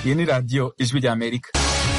iyi ni radiyo ijwi rya amerika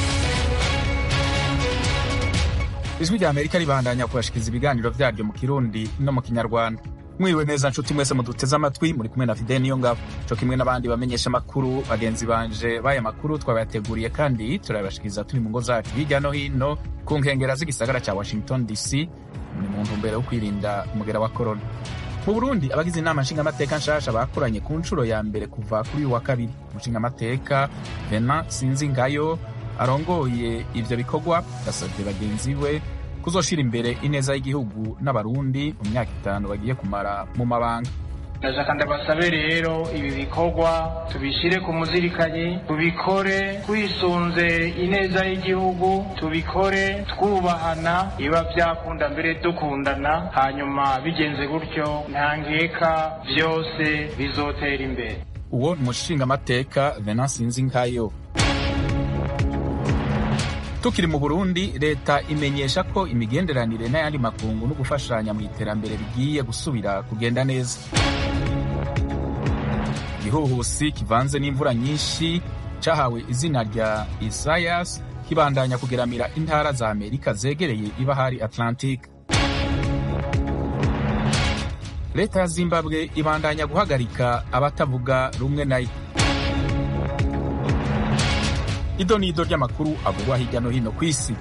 ijwi rya amerika ribandanya kubashikiriza ibiganiro vyaryo mu kirundi no mu kinyarwanda mwiriwe neza nshuti mwese muduteze amatwi muri kumwe na fide niyo ngabo co kimwe n'abandi bamenyesha amakuru bagenzi banje b'aya makuru twabayateguriye kandi turabashikiriza turi mu ngo zacu hirya no hino ku nkengera z'igisagara ca washington dc ni mu ntumbero yo kwirinda umugera wa korona mu burundi abagize inama nshingamateka nshasha bakoranye ku nshuro ya mbere kuva kuri uyu wa kabiri umushingamateka vena sinzingayo arongoye ivyo bikorwa yasavye bagenzi we kuzoshira imbere ineza y'igihugu n'abarundi mu myaka itanu bagiye kumara mu mabanga ndashaka ndabasabe rero ibi bikorwa tubishyire ku muzirikanyi tubikore twisunze ineza y'igihugu tubikore twubahana biba byakunda mbere dukundana hanyuma bigenze gutyo nta nkeka byose bizotera imbere uwo ni umushingamateka venance sinzinkayo tukiri mu burundi leta imenyesha ko imigenderanire n'ayandi makungu no gufashanya mu iterambere bigiye gusubira kugenda neza igihuhusi kivanze n'imvura nyinshi cahawe izina rya isayas kibandanya kugeramira intara za amerika zegereye ibahari atlantique leta ya zimbabwe ibandanya guhagarika abatavuga rumwe nayo ido ni ido ry'amakuru avugwa hirya no hino ku isi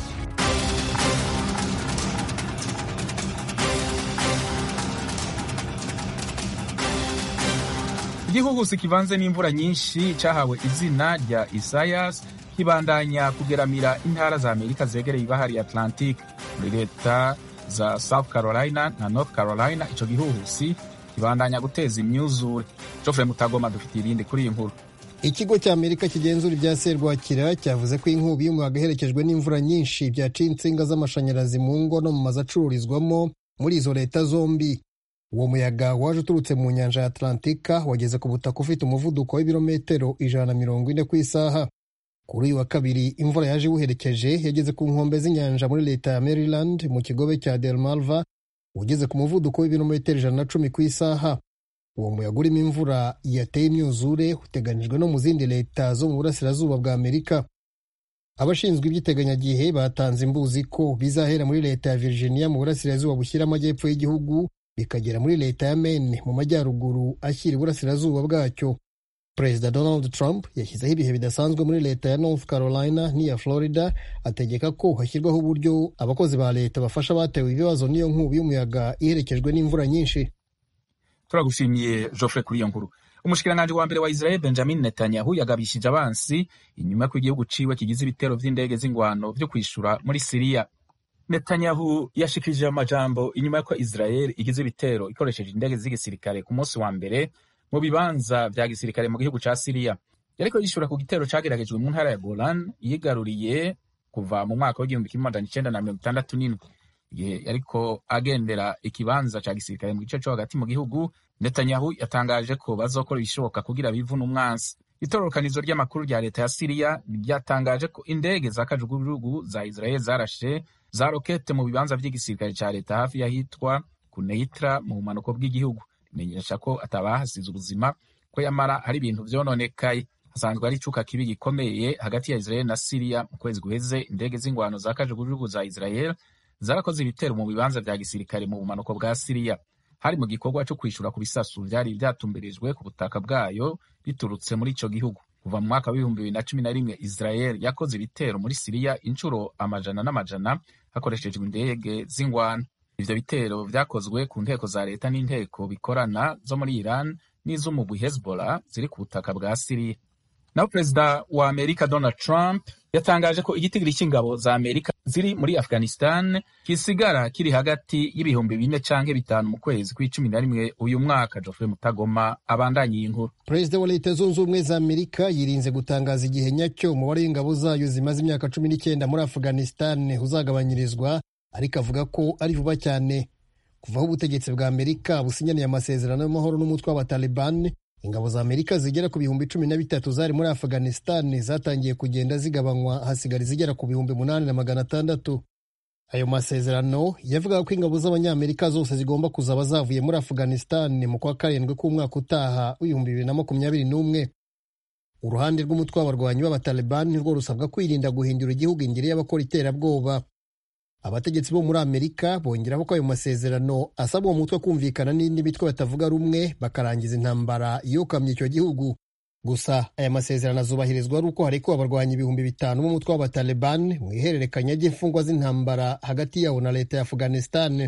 igihuhusi kivanze n'imvura nyinshi cahawe izina rya isayas kibandanya kugeramira intara za amerika zegereye ibahari atlantique muri leta za south carolina na north carolina ico gihuhusi kibandanya guteza imyuzure jofre mutagoma dufitiye irindi kuri iyi nkuru ikigo cya amerika kigenzura ibya serwakira cyavuze ko inkubi y'umuyaga iherekejwe n'imvura nyinshi byaciye insinga z'amashanyarazi mu ngo no mu mazu acururizwamo muri izo leta zombi uwo muyaga waje uturutse mu nyanja ya atlantika wageze ku butaka ufite umuvuduko w'ibirometero ijana na mirongo ine ku isaha kuri uyu wa kabiri imvura yaje iwuherekeje yageze ku nkombe z'inyanja muri leta ya maryland mu kigobe cya delmarva ugeze ku muvuduko w'ibirometero ijana na cumi ku isaha uwo muyaga urimo imvura yateye imyuzure uteganijwe no mu zindi leta zo mu burasirazuba bwa amerika abashinzwe iby'iteganyagihe batanze imbuzi ko bizahera muri leta ya virginia mu burasirazuba bushyira amajyepfo y'igihugu bikagera muri leta ya maine mu majyaruguru ashyira iburasirazuba bwacyo perezida donald trump yashyizeho ibihe bidasanzwe muri leta ya north carolina n'iya florida ategeka ko hashyirwaho uburyo abakozi ba leta bafasha abatewe ibibazo n'iyo nkubi y'umuyaga iherekejwe n'imvura nyinshi turagushimiye Geoffrey kuri iyo nkuru umushikiranganji wa mbere wa Israel Benjamin Netanyahu yagabishije abansi inyuma ko igihugu ciwe kigize ibitero vy'indege z'ingwano vyo kwishura muri Siriya Netanyahu yashikirije amajambo inyuma y'uko Israel igize ibitero ikoresheje indege z'igisirikare ku munsi wa mbere mu bibanza vya gisirikare mu gihugu ca Siriya yariko yishura ku gitero cageragejwe mu ntara ya Golan yigaruriye kuva mu mwaka w'igihumbi kimwe magana icenda na mirongo itandatu n'indwi igihe yariko agendera ikibanza ca gisirikare mu gice co hagati mu gihugu Netanyahu yatangaje ko bazokora ibishoboka kugira bivune umwansi itororokanizo ry'amakuru rya leta ya Siriya ryatangaje ko indege za kajugujugu za Israel zarashe za rokete mu bibanza vy'igisirikare ca leta hafi y'ahitwa Kuneitra mu bumanuko bw'igihugu rimenyesha ko atabahasize ubuzima ko yamara hari ibintu vyononekaye hasanzwe ari icuka kibi gikomeye hagati ya Israel na Siriya mu kwezi guheze indege z'ingwano za kajugujugu za Israel zarakoze ibitero mu bibanza vya gisirikare mu bumanuko bwa Siriya hari mu gikorwa cyo kwishura ku bisasu vyari vyatumbirijwe ku butaka bwayo biturutse muri ico gihugu kuva mu mwaka w'ibihumbi bibiri na cumi na rimwe Israel yakoze ibitero muri Siriya inshuro amajana n'amajana hakoreshejwe indege z'ingwano ivyo bitero vyakozwe ku nteko za leta n'inteko bikorana zo muri Iran n'iz'umugwi Hezbollah ziri ku butaka bwa Siriya naho perezida wa amerika donald trump yatangaje ko igitigiri cy'ingabo za amerika ziri muri afghanistan kisigara kiri hagati y'ibihumbi bine canke bitanu mu kwezi kw'icumi na rimwe uyu mwaka geoffrey mutagoma abandanye iyi nkuru perezida wa leta zunze ubumwe za amerika yirinze gutangaza igihe nyacyo umubare w'ingabo zayo zimaze imyaka cumi n'icyenda muri afghanistan uzagabanyirizwa ariko avuga ko ari vuba cyane kuva aho ubutegetsi bwa amerika businyaniye amasezerano y'amahoro n'umutwe w'abataliban ingabo za amerika zigera ku bihumbi cumi na bitatu zari muri afghanistan zatangiye kugenda zigabanywa hasigara izigera ku bihumbi munani na magana atandatu ayo masezerano yavugaga ko ingabo z'abanyamerika zose zigomba kuzaba zavuye muri afghanistan mu kwa karindwi k'umwaka utaha w'ibihumbi bibiri na makumyabiri n'umwe uruhande rw'umutwe w'abarwanyi b'abataliban nirwo rusabwa kwirinda guhindura igihugu ingeri y'abakora iterabwoba abategetsi bo muri amerika bongeraho ko ayo masezerano asaba uwo mutwe kumvikana n'indi mitwe batavuga rumwe bakarangiza intambara yokamye icyo gihugu gusa aya masezerano azubahirizwa ari uko harekuwe abarwanyi ibihumbi bitanu b'umutwe w'abataliban mu ihererekanya ry'imfungwa z'intambara hagati yawo na leta ya afghanistan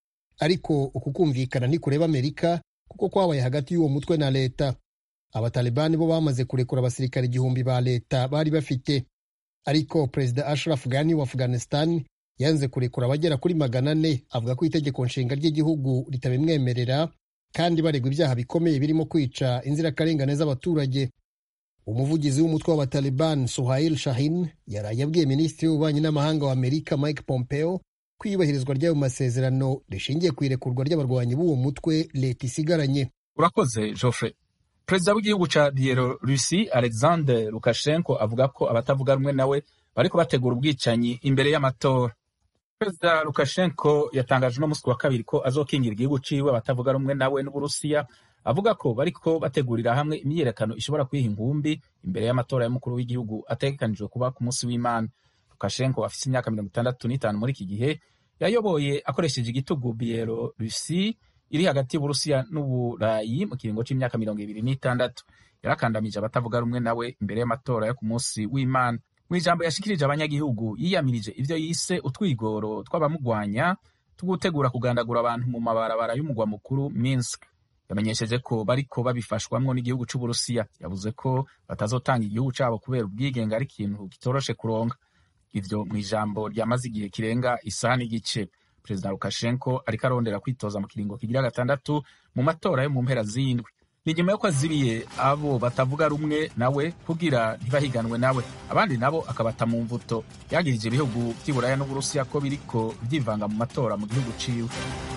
ariko uku kumvikana ntikureba amerika kuko kwabaye hagati y'uwo mutwe na leta abatalibani bo bamaze kurekura abasirikare igihumbi ba leta bari bafite ariko perezida ashraf ghani wa afghanistan yanze kurekura abagera kuri magana ane avuga ko itegeko nshinga ry'igihugu ritabimwemerera kandi baregwa ibyaha bikomeye birimo kwica inzirakarengane z'abaturage umuvugizi w'umutwe w'abataliban suhail shahin yaraye abwiye minisitiri w'ububanyi n'amahanga wa amerika mike pompeo ko iyubahirizwa ry'ayo masezerano rishingiye ku irekurwa ry'abarwanyi b'uwo mutwe leta isigaranye urakoze joffre perezida w'igihugu ca bielorusi alexander lukashenko avuga ko abatavuga rumwe nawe bariko bategura ubwicanyi imbere y'amatora perezida lukashenko yatangaje uno musi wa kabiri ko azokingira igihugu ciwe abatavuga rumwe nawe n'uburusiya avuga ko bariko bategurira hamwe imyiyerekano ishobora kwiha ingumbi imbere y'amatora y'umukuru w'igihugu ategekanijwe kuba ku munsi w'imana lukashenko afise imyaka mirongo itandatu n'itanu muri iki gihe yayoboye akoresheje igitugu bielorusi iri hagati y'uburusiya n'uburayi mu kiringo c'imyaka mirongo ibiri n'itandatu yarakandamije abatavuga rumwe nawe imbere y'amatora yo ku munsi w'imana mu ijambo yashikirije abanyagihugu yiyamirije ivyo yise utwigoro tw'abamugwanya tugutegura kugandagura abantu mu mabarabara y'umugwa mukuru minsk yamenyesheje ko bariko babifashwamwo n'igihugu c'uburusiya yavuze ko batazotanga igihugu cabo kubera ubwigenge ari ikintu kitoroshe kuronka ivyo mu ijambo ryamaze igihe kirenga isaha n'igice perezida lukashenko ariko arondera kwitoza mu kiringo kigira gatandatu mu matora yo mu mpera z'indwi ni nyuma yuko azibiye abo batavuga rumwe nawe kugira ntibahiganwe nawe abandi nabo akabata mu mvuto yagirije ibihugu vy'iburaya n'uburusiya ko biriko vyivanga mu matora mu gihugu ciwe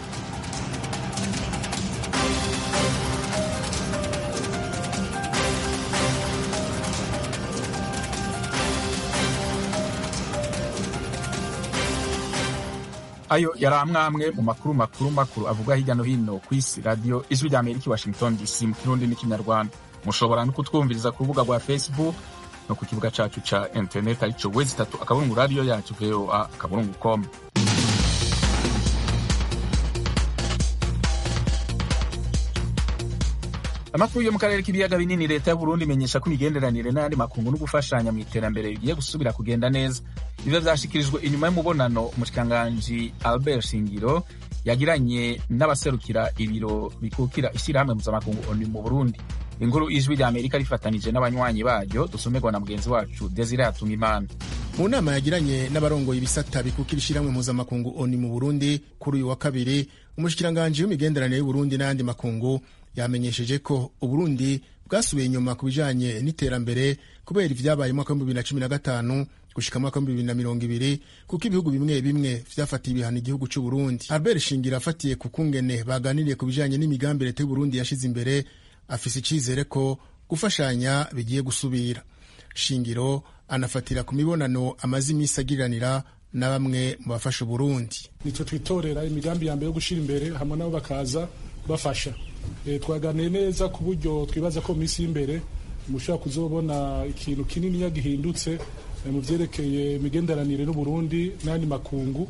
ayo yari amwamwe mu makuru makuru makuru avuga hirya no hino ku isi radiyo ijwi rya amerika i washington dc mu kirundi n'ikinyarwanda mushobora no kutwumviriza ku rubuga rwa facebook no ku kibuga cacu ca internet arico wezi itatu akaburungu radiyo yacu voa akaburungu com amakuru yo mu karere k'ibiyaga binini leta y'uburundi imenyesha ko imigenderanire n'ayandi makungu no gufashanya mu iterambere bigiye gusubira kugenda neza ivyo vyashikirijwe inyuma y'umubonano umushikiranganji albert shingiro yagiranye n'abaserukira ibiro bikukira ishyirahamwe mpuzamakungu onu mu burundi inkuru ijwi rya amerika rifatanije n'abanywanyi baryo dusomerwa na mugenzi wacu desire hatungimana mu nama yagiranye n'abarongoye ibisata bikukira ishyirahamwe mpuzamakungu oni mu burundi kuri uyu wa kabiri umushikiranganji w'imigenderanire y'uburundi n'ayandi makungu yamenyesheje ko uburundi bwasubiye inyuma ku bijanye n'iterambere kubera ivyabaye mwaka w'ibihumbi bibiri na cumi na gatanu gushika mwaka w'ibihumbi bibiri na mirongo ibiri kuko ibihugu bimwe bimwe vyafatiye ibihano igihugu c'uburundi albert shingira afatiye ku kungene baganiriye ku bijanye n'imigambi leta y'uburundi yashize imbere afise icizere ko gufashanya bigiye gusubira shingiro anafatira ku mibonano amaze imisi agiriranira na bamwe mu bafasha uburundi nitwe twitorera imigambi ya mbere yo gushira imbere hamwe nabo bakaza bafasha e, twaganiye neza ku buryo twibaza ko mu minsi y'imbere mushobora kuzobona ikintu kinini gihindutse e, mu vyerekeye imigenderanire n'uburundi n'ayandi makungu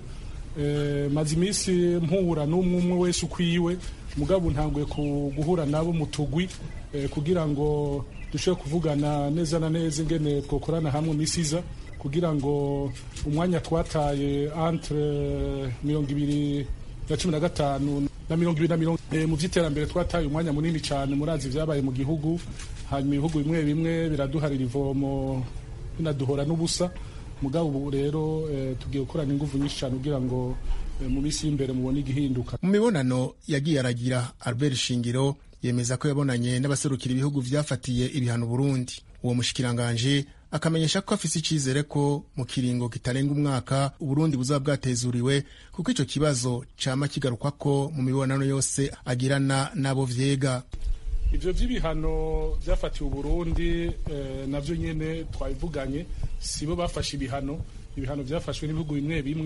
e, maze iminsi mpura n'umwe umwe wese ukwiwe mugabo ntanguye guhura nabo mu tugwi e, kugira ngo dushobore kuvugana neza na neza ingene twokorana hamwe misi iza kugira ngo umwanya twataye entre mirongo ibiri na cumi na gatanu na mirongo ibiri na mirongo e, mu vy'iterambere twataye umwanya munini cyane murazi vyabaye mu gihugu hanyuma ibihugu bimwe bimwe biraduharira ivomo binaduhora n'ubusa mugabo ubu rero e, tugiye gukorana inguvu nyinshi cyane kugira ngo e, mu minsi y'imbere mubone igihinduka mu mibonano yagiye aragira albert shingiro yemeza ko yabonanye n'abaserukira ibihugu vyafatiye ibihano burundi uwo mushikiranganje akamenyesha ko afise icizere ko mu kiringo kitarenga umwaka uburundi buzaba bwatezuriwe kuko ico kibazo cama kigarukwako mu mibonano yose agirana n'abo vyega ivyo vy'ibihano vyafatiwe uburundi eh, navyo nyene twabivuganye sibo bafashe ibihano ibihano vyafashwe n'ibihugu bimwe bimwe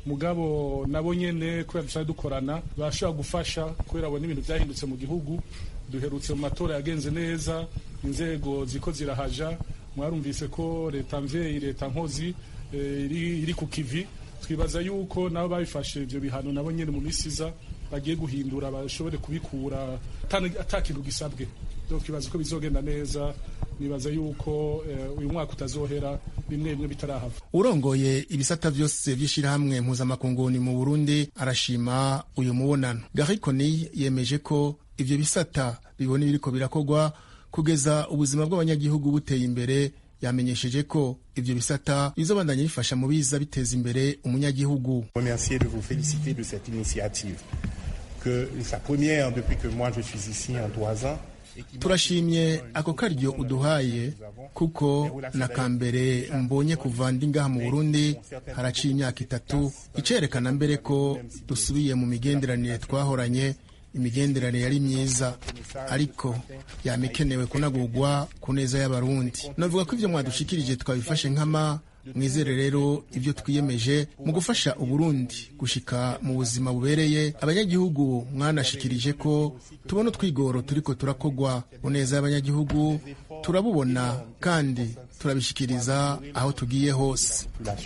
mugabo nabo nyene kubera dusanzwe dukorana bashobora gufasha kubera abona ibintu byahindutse mu gihugu duherutse mu matora yagenze neza inzego ziko zirahaja mwarumvise ko leta mvyeyi leta nkozi iri, iri ku kivi twibaza yuko nabo babifashe ivyo bihano nabo nyene mu misi iza bagiye guhindura bashobore kubikura ata kintu gisabwe twibaza ko bizogenda neza nibaza yuko uyu mwaka utazohera bimwe bimwe bitarahava urongoye ibisata vyose vy'ishirahamwe mpuzamakunguni mu burundi arashima uyu mubonano garikoni yemeje ko ivyo bisata bibona ibiriko birakorwa kugeza ubuzima bw'abanyagihugu buteye imbere yamenyesheje ko ivyo bisata bizobandanya bifasha mu biza biteza imbere umunyagihugu remercier de vous féliciter de cette initiative que sa première depuis que moi je suis ici en trois ans turashimye ako karyo uduhaye kuko na kambere mbonye kuva ndi ngaha mu burundi haraciye imyaka itatu icerekana mbere ko dusubiye mu migenderanire twahoranye imigenderanire yari myiza ariko yama ikenewe kunagurwa ku neza y'abarundi navuga ko ivyo mwadushikirije twabifashe nkama mwizere rero ibyo twiyemeje mu gufasha uburundi gushika mu buzima bubereye abanyagihugu mwanashikirije ko tubona utwigoro turiko turakogwa ku neza y'abanyagihugu turabubona kandi turabishikiriza aho tugiye hose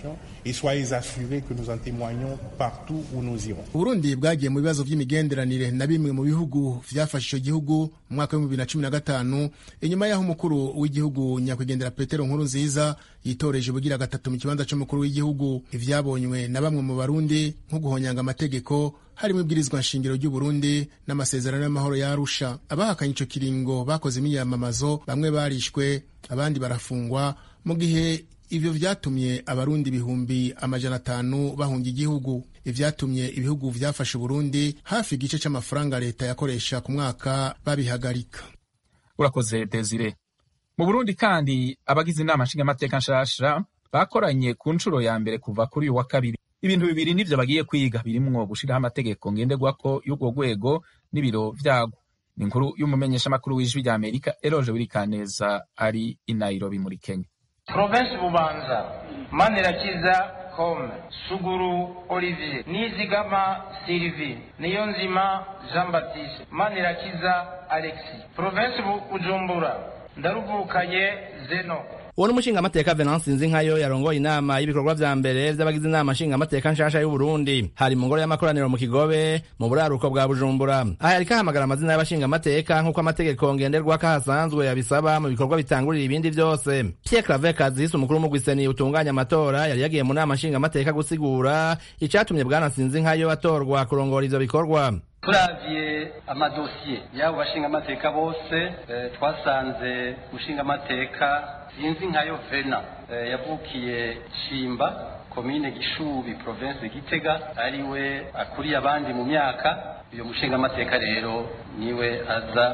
uburundi bwagiye mu bibazo vy'imigenderanire na bimwe mu bihugu vyafashe ico gihugu mu mwaka w'ibihumbi bibiri na cumi na gatanu inyuma y'aho umukuru w'igihugu nyakwigendera petero nkuru nziza yitoreje ubugira gatatu mu kibanza c'umukuru w'igihugu ivyabonywe na bamwe mu barundi nko guhonyanga amategeko harimo ibwirizwa nshingiro ry'uburundi n'amasezerano y'amahoro ya arusha abahakanye ico kiringo bakoze imyiyamamazo bamwe barishwe abandi barafungwa mu gihe ivyo vyatumye abarundi ibihumbi amajana atanu bahunga igihugu ivyatumye ibihugu vyafashe uburundi hafi igice c'amafaranga leta yakoresha ku mwaka babihagarika urakoze desire mu burundi kandi abagize inama nshingamateka nshasha bakoranye ku nshuro ya mbere kuva kuri uyu wa kabiri ibintu bibiri nivyo bagiye kwiga birimwo gushiraho amategeko ngenderwako y'urwo rwego n'ibiro vyagwo ni inkuru y'umumenyeshamakuru w'ijwi rya amerika eroje wirikaneza ari i nairobi muri kenya provinsi bubanza manirakiza kome suguru olivier nizigama sylvie niyonzima jean baptiste manirakiza alexis provinsi bujumbura ndaruvukanye zeno uwo n'umushingamateka venance nzinkayo yarongoye inama y'ibikorwa vya mbere vy'abagize inama nshingamateka nshasha y'uburundi hari mu ngoro y'amakoraniro mu kigobe mu buraruko bwa bujumbura aha yariko ahamagara amazina y'abashingamateka nk'uko amategeko ngenderwako ahasanzwe yabisaba mu bikorwa bitangurira ibindi vyose pierre claver kazisi umukuru w'umugwiseni utunganya amatora yari yagiye mu nama nshingamateka gusigura icatumye bwana nsinzinkayo atorwa kurongora ivyo bikorwa turavye amadosiye y'abo bashingamateka bose twasanze mushingamateka sinzi nkayo vena yavukiye shimba komine gishubi province gitega ariwe akuriye abandi mu myaka uyo mushingamateka rero niwe aza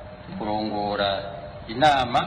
kurongora inama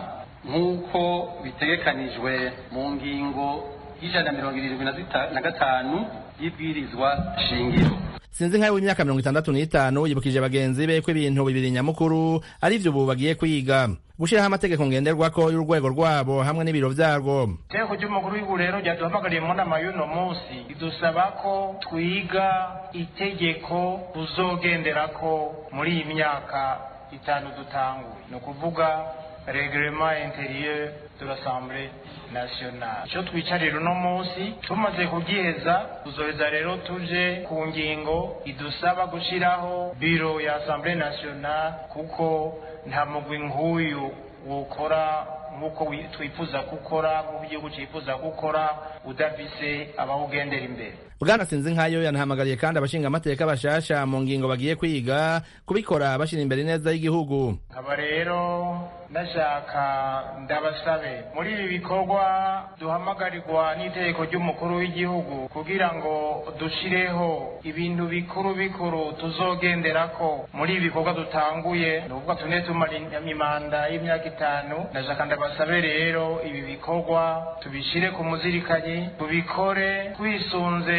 nk'uko bitegekanijwe mu ngingo y'ijana na mirongo irindwi na gatanu y'ibwirizwa shingiro sinzi nkayo w'imyaka mirongo itandatu n'itanu yibukije bagenzi be ko ibintu bibiri nyamukuru ari vyo ubu bagiye kwiga gushiraho amategeko ngenderwako y'urwego rwabo hamwe n'ibiro vyarwo iteko ry'umukuru w'igihugu rero ryaduhamagariye mu nama y'uno munsi ridusaba ko twiga itegeko tuzogenderako muri iyi myaka itanu dutanguye ni ukuvuga reglement interieur de l'assemblée nationale icyo twicarira uno munsi tumaze kugiheza tuzoheza rero tuje ku ngingo idusaba gushyiraho biro ya assemblée nationale kuko nta mugwi nk'uyu wukora nk'uko twifuza gukora nk'uko igihugu cyifuza gukora udafise abawugendera imbere bwana sinzi nkayo yanahamagariye kandi abashingamateka bashasha mu ngingo bagiye kwiga kubikora bashyira imbere ineza y'igihugu aba rero ndashaka ndabasabe muri ibi bikorwa duhamagarirwa n'itegeko ry'umukuru w'igihugu kugira ngo dushireho ibintu bikuru bikuru tuzogenderako muri ibi bikorwa dutanguye ni ukuvuga tune tumara imanda y'imyaka itanu ndashaka ndabasabe rero ibi bikorwa tubishyire ku muzirikanyi tubikore twisunze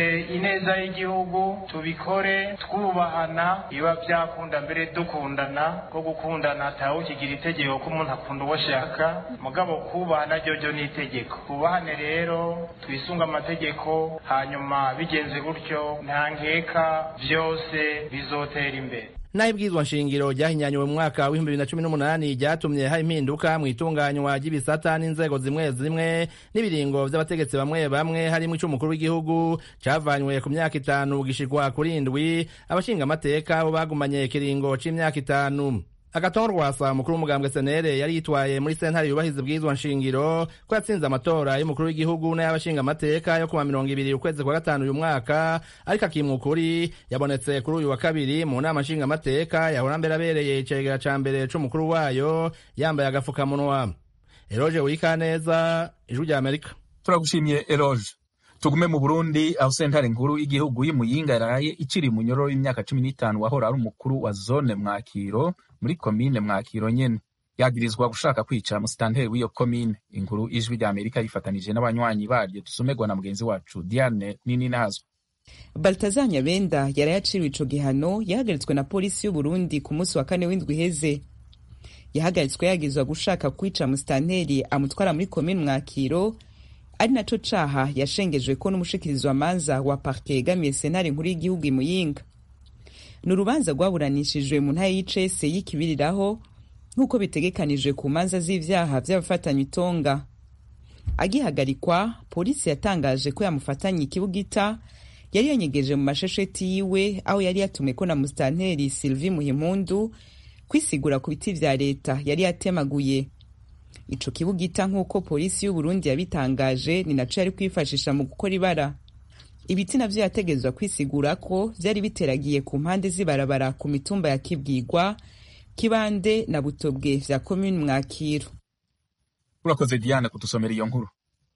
ineza y'igihugu tubikore twubahana biba byakunda mbere dukundana ko gukundana atawe ukigira itegeko ko umuntu akunda uwo ashaka mugabo kubahana ryo ni itegeko twubahane rero twisunge amategeko hanyuma bigenze gutyo nta nkeka byose bizotera imbere naho ibwirizwa nshingiro ryahinyanyuwe mu mwaka w'ibihumbi bibiri na cumi n'umunani ryatumye hari impinduka mu itunganywa ry'ibisata n'inzego zimwe zimwe n'ibiringo vy'abategetsi bamwe bamwe harimwo ic'umukuru w'igihugu cavanywe ku myaka itanu gishikwa kuri indwi abashingamateka bo bagumanye ikiringo c'imyaka itanu agatongo rwasa umukuru w'umugambwe senere yari yitwaye muri sentare yubahiriza ibwirizwa nshingiro ko yatsinze amatora y'umukuru w'igihugu n'ay'abashingamateka yo kuwa mirongo ibiri ukwezi kwa gatanu uyu mwaka ariko akimwa ukuri yabonetse kuri uyu wa kabiri mu nama nshingamateka yahora mbere abereye icegera ca mbere c'umukuru wayo yambaye agafukamunwa eroje wikaneza ijwi rya amerika turagushimiye eroje tugume mu burundi aho sentare nkuru y'igihugu y'imuyinga yaraye iciri munyororo y'imyaka cumi n'itanu wahora ari umukuru wa zone mwakiro muri komine mwakiro nyene yagirizwa gushaka kwica musitanteri w'iyo komine inkuru ijwi rya amerika yifatanije n'abanywanyi baryo dusomerwa na mugenzi wacu diane nini nazwa baltazar nyabenda yarayaciriwe ico gihano yahagaritswe na polisi y'uburundi ku munsi wa kane w'indwi iheze yahagaritswe yagirizwa gushaka kwica musitanteri amutwara muri komine mwakiro ari naco caha yashengejwe ko n'umushikirizi wa manza wa parke yegamiye sentare nkuru y'igihugu imuyinga ni urubanza rwaburanishijwe mu ntara y'icese y'ikibiriraho nk'uko bitegekanijwe ku manza z'ivyaha vy'abafatanya itonga agihagarikwa polisi yatangaje ko yamufatanye ikibugita yari yanyegeje mu mashesheti yiwe aho yari yatumweko na musitanteri sylvie muhimpundu kwisigura ku biti vya leta yari yatemaguye ico kibugita nk'uko polisi y'uburundi yabitangaje ni naco yari kwifashisha mu gukora ibara ibiti navyo yategezwa kwisigura ko vyari biteragiye ku mpande z'ibarabara ku mitumba ya kibwigwa kibande na butobwe vya komune mwakiro urakoze diane kudusomera iyo nkuru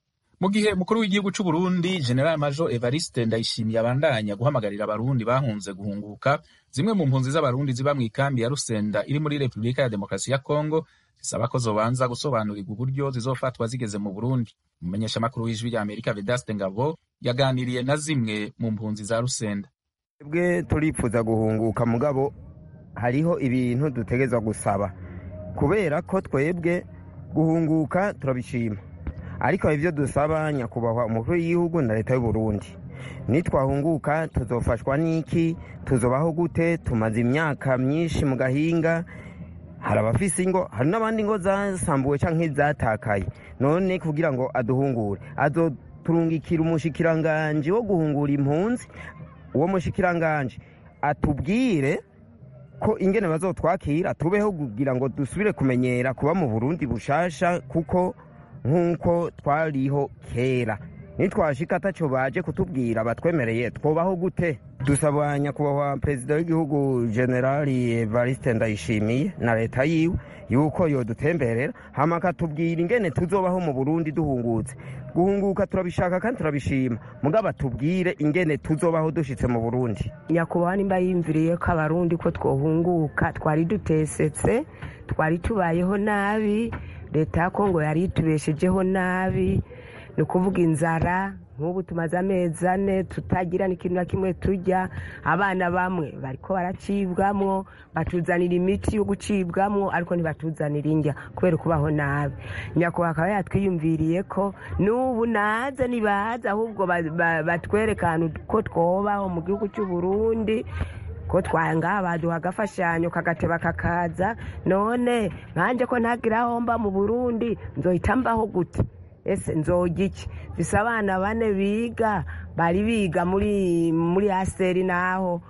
mu gihe umukuru w'igihugu c'u Burundi general major evariste ndayishimiye abandanya guhamagarira abarundi bahunze guhunguka zimwe mu mpunzi z'abarundi ziba mu ikambi ya rusenda iri muri repubulika ya demokarasi ya kongo zisaba ko zobanza gusobanurirwa uburyo zizofatwa zigeze mu burundi umumenyeshamakuru w'ijwi rya amerika vedaste ngabo yaganiriye na zimwe mu mpunzi za rusenda twebwe turipfuza guhunguka mugabo hariho ibintu dutegerezwa gusaba kubera ko twebwe guhunguka turabishima ariko ibyo dusaba nyakubahwa umukuru w'igihugu na leta y'u Burundi nitwahunguka tuzofashwa n'iki tuzobaho gute tumaze imyaka myinshi mu gahinga hari abafise ingo hari n'abandi ngo zasambuwe cyangwa izatakaye none kugira ngo aduhungure azoturungikira umushikiranganje wo guhungura impunzi uwo mushikiranganje atubwire ko ingene bazotwakira tubeho kugira ngo dusubire kumenyera kuba mu burundi bushasha kuko nk'uko twariho kera nitwashika ataco baje kutubwira batwemereye twobaho gute dusaba nyakubahwa perezida w'igihugu generali evariste ndayishimiye na leta yiwe yuko yodutemberera hama akatubwira ingene tuzobaho mu burundi duhungutse guhunguka turabishaka kandi turabishima mugabo atubwire ingene tuzobaho dushitse mu burundi nyakubahwa nimba yimviriye ko abarundi ko twohunguka twari dutesetse twari tubayeho nabi leta ya kongo yari itubeshejeho nabi ni ukuvuga inzara nk'ubu tumaze amezi ane tutagira n'ikintu na kimwe tujya abana bamwe bariko baracibwamwo batuzanira imiti yo gucibwamwo ariko ntibatuzanira indya kubera kubaho nabi nyakubahwa akaba yatwiyumviriye ko n'ubu naze nibaza ahubwo batwereka ahantu ko twobaho mu gihugu cy'u Burundi ko twanga baduha agafashanyo kagateba kakaza none nkanje ko ntagira aho mba mu burundi nzohita mbaho gute ese nzoga iki bisa abana bane biga bari biga muri muri aseri naho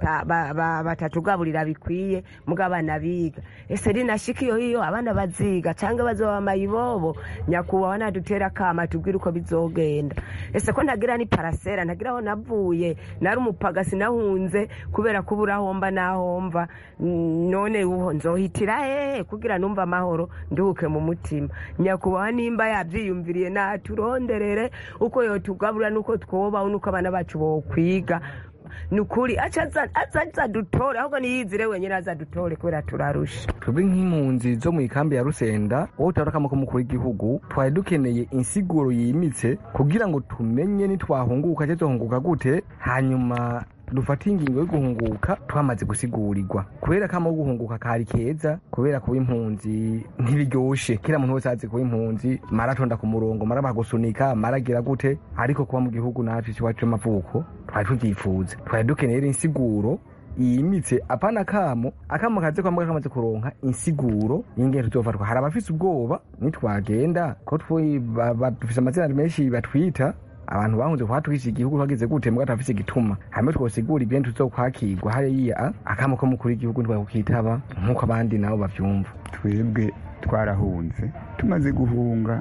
batatugaburira bikwiye muga abana biga ese rinashika iyo hiyo abana baziga cyangwa bazoba mayibobo nyakubahwa nadutera akama tubwire uko bizogenda ese ko ntagira ni parasera ntagira aho navuye nari umupagasi nahunze kubera ko uburahomba nahomva none uho nzohitira hehe kugira numva amahoro nduhuke mu mutima nyakubahwa nimba yabyiyumviriye naturonderere uko yotugaburira nuko twobaho nuko abana bacu bokwiga ni ukuri aca aza aza azadutore ahubwo niyizire wenyine azadutore kubera turarusha twebwe nk'impunzi zo mu ikambi ya rusenda wowe utabona akamo k'umukuru w'igihugu twari dukeneye insiguro yimitse kugira ngo tumenye nitwahunguka cyangwa tuhunguka gute hanyuma dufate ingingo yo guhunguka twamaze gusigurirwa kubera kamo guhunguka kari keza kubera kuba impunzi ntibiryoshe kila muntu wese azi kuba impunzi maratonda ku murongo mara bagusunika maragira gute ariko kuba mu gihugu natwe iwacu c'amavuko twari tuvyifuza twari dukeneye rero insiguro yimitse apana kamo akamo kaze kwambwa kamaze kuronka insiguro y'ingene tuzofatwa hari abafise ubwoba nitwagenda ko twe dufise amazina menshi batwita abantu bahunze kuhatwisha igihugu hageze gute mbwa tafise igituma hamwe twosigura ibintu tuzokwakirwa hariya akamo ko mukuru w'igihugu ntibakukitaba nk'uko abandi nabo bavyumva twebwe twarahunze tumaze guhunga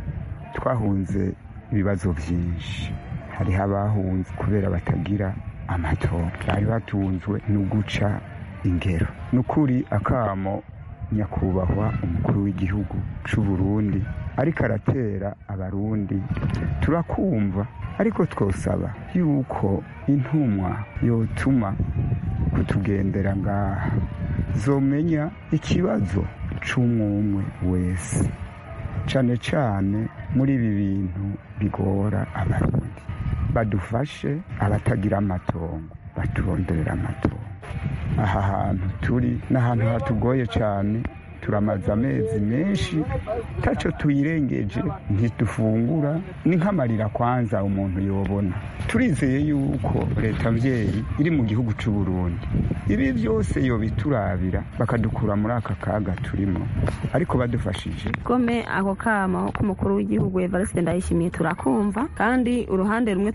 twahunze ibibazo vyinshi hariho abahunze kubera batagira amatora bari batunzwe no guca ingero ni ukuri akamo nyakubahwa umukuru w'igihugu c'u Burundi ariko aratera abarundi turakumva ariko twosaba yuko intumwa yotuma kutugendera ngaha zomenya ikibazo c'umwumwe wese cane cane muri ibi bintu bigora abarundi badufashe abatagira amatongo baturonderera amatongo aha hantu turi n'ahantu hatugoye cyane turamaze amezi menshi taco tuyirengeje ntidufungura ni nk'amarira kwanza umuntu yobona turizeye yuko leta mvyeyi iri mu gihugu c'u Burundi ibi byose yobiturabira bakadukura muri aka kaga turimo ariko badufashije gome ako kama k'umukuru w'igihugu Evariste Ndayishimiye turakumva kandi uruhande rumwe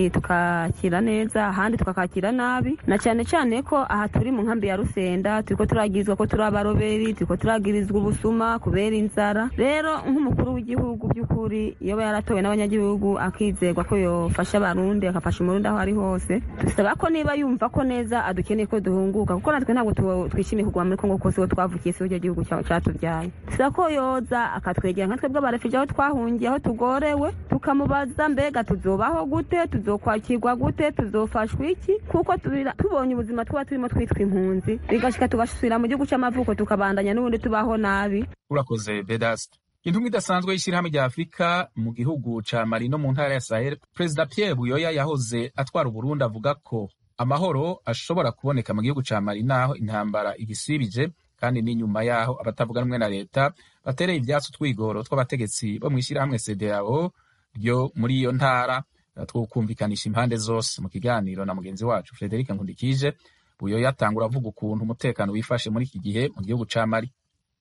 tukakira neza ahandi tukakakira nabi na cyane cyane ko aha turi mu nkambi ya Rusenda turiko turagizwa ko turi abaroberi turiko turagirizwa ubusuma kubera inzara rero nk'umukuru w'igihugu by'ukuri iyo yaratowe n'abanyagihugu akizerwa ko yofasha abarundi akafasha umurundi aho ari hose dusaba ko niba yumva ko neza adukeneye ko duhunguka kuko natwe ntabwo twishimiye kuguma muri kongo kose twavukiye si cyo gihugu cyatubyaye dusaba ko yoza akatwegera nka twebwe abarefije aho twahungiye aho tugorewe tukamubaza mbega tuzobaho gute tuzokwakirwa gute tuzofashwa iki kuko tubonye ubuzima twaba turimo twitwa impunzi bigashika tugasubira mu gihugu cy'amavuko tukabandanya n'ubundi tubaho nabi urakoze bedast intumwa idasanzwe y'ishyirahamwe rya afurika mu gihugu ca mali no mu ntara ya sahel perezida pierre buyoya yahoze atwara uburundi avuga ko amahoro ashobora kuboneka mu gihugu ca mali naho intambara igisibije kandi n'inyuma yaho abatavuga rumwe na leta batereye ivyatsi utwigoro tw'abategetsi bo mw'ishyirahamwe cdao ryo muri iyo ntara two kumvikanisha impande zose mu kiganiro na mugenzi wacu frederic nkundikije buyoya atangura avuga ukuntu umutekano wifashe muri iki gihe mu gihugu ca mali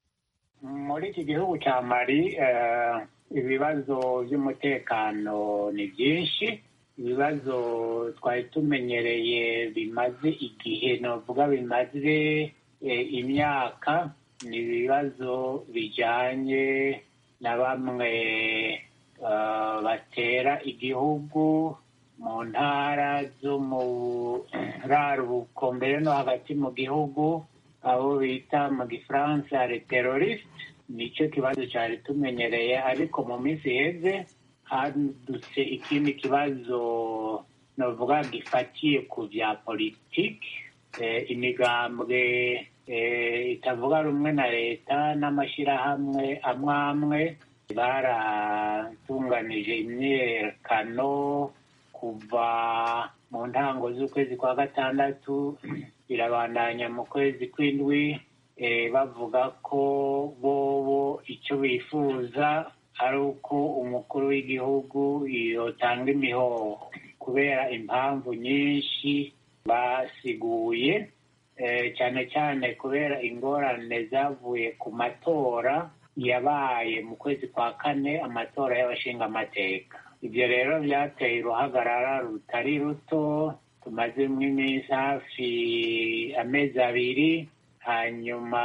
muri iki gihugu cya mari ibibazo by'umutekano ni byinshi ibibazo twari tumenyereye bimaze igihe navuga bimaze imyaka ni ibibazo bijyanye na bamwe batera igihugu mu ntara zo mu raruko mbere no hagati mu gihugu abo bita mu gifaransa le teroriste nicyo kibazo cyari tumenyereye ariko mu minsi iheze hadutse ikindi kibazo navuga gifatiye ku bya politiki imigambwe itavuga rumwe na leta n'amashyirahamwe amwe amwe baratunganije imyiyerekano kuva mu ntango z'ukwezi kwa gatandatu birabandanya mu kwezi kw'indwi bavuga ko bobo icyo bifuza ari uko umukuru w'igihugu yotanga imihoho kubera impamvu nyinshi basiguye cyane cyane kubera ingorane zavuye ku matora yabaye mu kwezi kwa kane amatora y'abashingamateka ibyo rero byateye uruhagarara rutari ruto tumazemo iminsi hafi amezi abiri hanyuma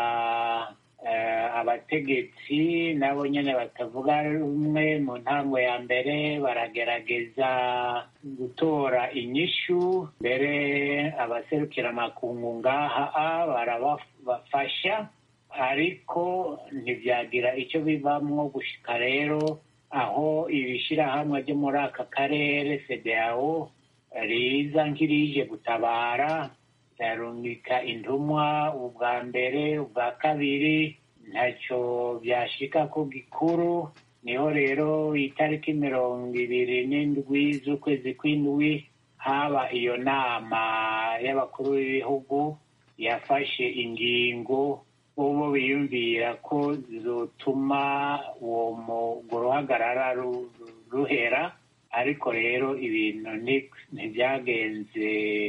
abategetsi nabo nyine batavuga rumwe mu ntango ya mbere baragerageza gutora inyishu mbere abaserukira amakungu ngaha barabafasha ariko ntibyagira icyo bivamwo gushika rero aho ibishyirahamwe byo muri aka karere cdao riza nk'irije gutabara ryarungika intumwa ubwa mbere ubwa kabiri ntacyo byashika ko gikuru niho rero itariki mirongo ibiri n'indwi z'ukwezi kw'indwi haba iyo nama y'abakuru b'ibihugu yafashe ingingo bo biyumvira ko zotuma uwo ruhagarara ruhera ariko rero ibintu ntibyagenze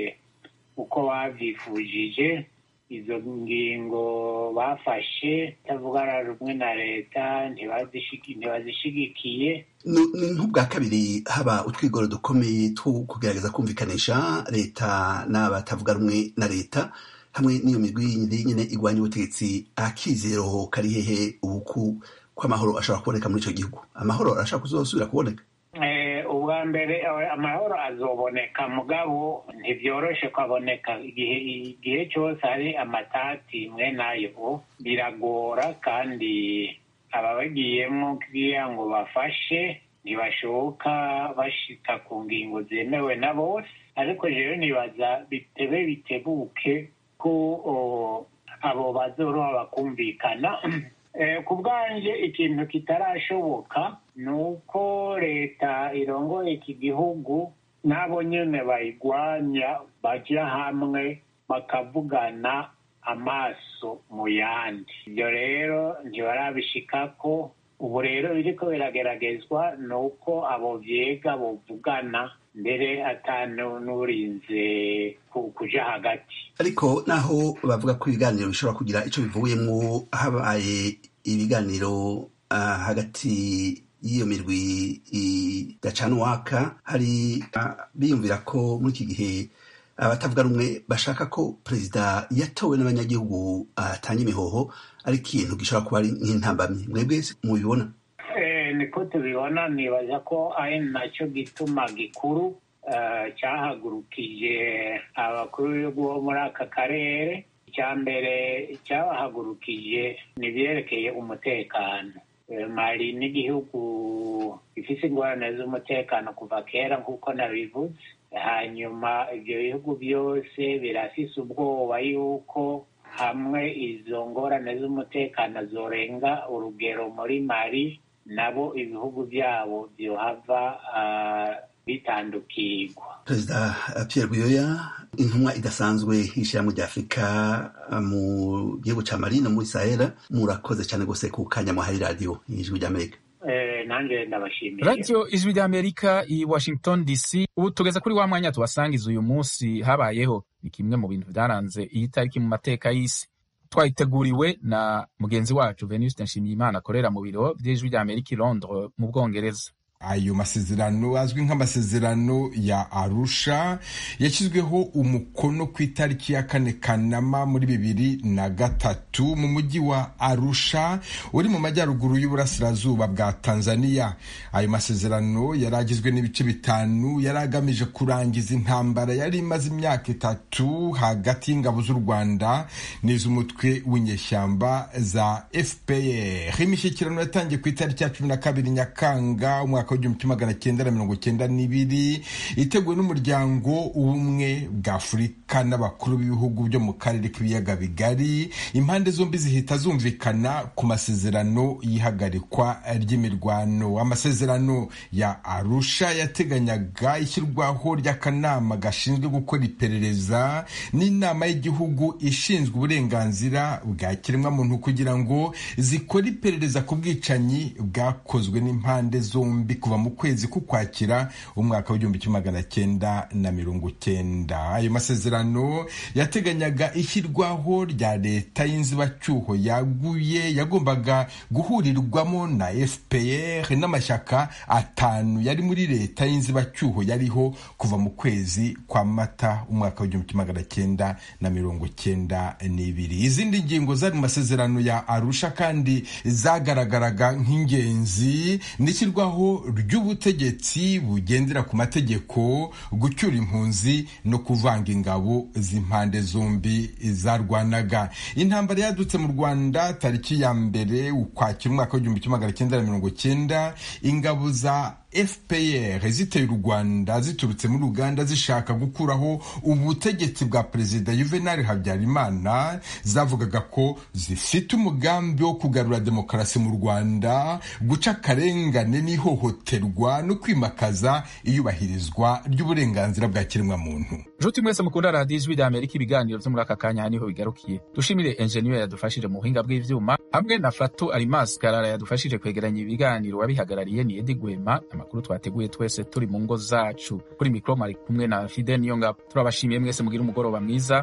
uko babyifujije izo ngingo bafashe itavugana rumwe na leta ntibazishigikiye ni nk'ubwa kabiri haba utwigoro dukomeye two kugerageza kumvikanisha leta n'abatavuga rumwe na leta hamwe n'iyo migwi yindi nyine igwanya ubutegetsi akizero kari hehe ubuku kw'amahoro ashobora kuboneka muri icyo gihugu amahoro arashobora kuzosubira kuboneka ubwa mbere amahoro azoboneka mugabo ntibyoroshe kwaboneka igihe igihe cyose hari amatati mwe nayo biragora kandi ababagiyemo kugira ngo bafashe ntibashoboka bashika ku ngingo zemewe na bose ariko rero nibaza bitebe bitebuke ko abo bazoroha bakumvikana ku bwanjye ikintu kitarashoboka ni uko leta irongoye iki gihugu n'abo nyine bayigwanya bajya hamwe bakavugana amaso mu yandi ibyo rero ntibarabishikako ubu rero biriko birageragezwa ni uko abo vyega bovugana mbere atanu n'urinze kuja hagati ariko naho bavuga ko ibiganiro bishobora kugira ico bivuyemwo habaye ibiganiro uh, hagati y'iyo mirwi idacana uwaka hari uh, biyumvira ko muri iki gihe abatavuga rumwe bashaka ko perezida yatowe n'abanyagihugu atanga imihoho ari ikintu gishobora kuba ari nk'intambamyi mwebwe mubibona niko tubibona nibaza ko ari nacyo gituma gikuru cyahagurukije abakuru b'ibihugu bo muri aka karere icya mbere cyabahagurukije ni ibyerekeye umutekano mari n'igihugu gifite ingorane z'umutekano kuva kera nk'uko nabivuze hanyuma ibyo bihugu byose birafise ubwoba yuko hamwe izo ngorane z'umutekano zorenga urugero muri mari nabo ibihugu byabo byohava bitandukirwa perezida pierre buyoya intumwa idasanzwe y'ishyirahamwe rya afurika mu gihugu cya mari no muri sahera murakoze cyane rwose ku kanya muhaye radiyo y'ijwi ry'amerika nanjye ndabashimiye radiyo ijwi ry'amerika i washington dc ubu tugeze kuri wa mwanya tubasangiza uyu munsi habayeho ni kimwe mu bintu byaranze iyi tariki mu mateka y'isi twayiteguriwe na mugenzi wacu venuste nshimiyimana akorera mu biro by'ijwi ry'amerika i londres mu bwongereza ayo masezerano azwi nk'amasezerano ya arusha yashyizweho umukono ku itariki ya kane kanama muri bibiri na gatatu mu mujyi wa arusha uri mu majyaruguru y'uburasirazuba bwa tanzania ayo masezerano yari agizwe n'ibice bitanu yari agamije kurangiza intambara yari imaze imyaka itatu hagati y'ingabo z'u rwanda n'iz'umutwe w'inyeshyamba za fpr imishyikirano yatangiye ku itariki ya cumi na kabiri nyakanga umwaka w'igihumbi kimwe magana cyenda na mirongo cyenda n'ibiri iteguwe n'umuryango ubumwe bwa afurika n'abakuru b'ibihugu byo mu karere k'ibiyaga bigari impande zombi zihita zumvikana ku masezerano y'ihagarikwa ry'imirwano amasezerano ya arusha yateganyaga ishyirwaho ry'akanama gashinzwe gukora iperereza n'inama y'igihugu ishinzwe uburenganzira bwa kiremwamuntu kugira ngo zikore iperereza ku bwicanyi bwakozwe n'impande zombi kuva mu kwezi k'ukwakira umwaka w'igihumbi kimwe magana cyenda na mirongo cyenda ayo masezerano yateganyaga ishyirwaho rya leta y'inzibacyuho yaguye yagombaga guhurirwamo na fpr n'amashyaka atanu yari muri leta y'inzibacyuho yariho kuva mu kwezi kwa mata umwaka w'igihumbi kimwe magana cyenda na mirongo cyenda n'ibiri izindi ngingo zari mu masezerano ya arusha kandi zagaragaraga nk'ingenzi n'ishyirwaho ry'ubutegetsi bugendera ku mategeko gucyura impunzi no kuvanga ingabo z'impande zombi zarwanaga intambara yadutse mu rwanda tariki ya mbere ukwakira umwaka w'igihumbi kimwe magana cyenda na mirongo cyenda ingabo za fpr ziteye u rwanda ziturutse muri uganda zishaka gukuraho ubutegetsi bwa perezida juvenal habyarimana zavugaga ko zifite umugambi wo kugarura demokarasi mu rwanda guca akarengane n'ihohoterwa no kwimakaza iyubahirizwa ry'uburenganzira bwa kiremwamuntu nshuti mwese mukunda radiyo ijwi rya amerika ibiganiro byo muri aka kanya niho bigarukiye dushimire enjeniyeri yadufashije mu buhinga bw'ivyuma hamwe na fatu arimasi karara yadufashije kwegeranya ibiganiro wabihagarariye ni edi gwema amakuru twateguye twese turi mu ngo zacu kuri mikoro mari kumwe na fide niyongabo turabashimiye mwese mugira umugoroba mwiza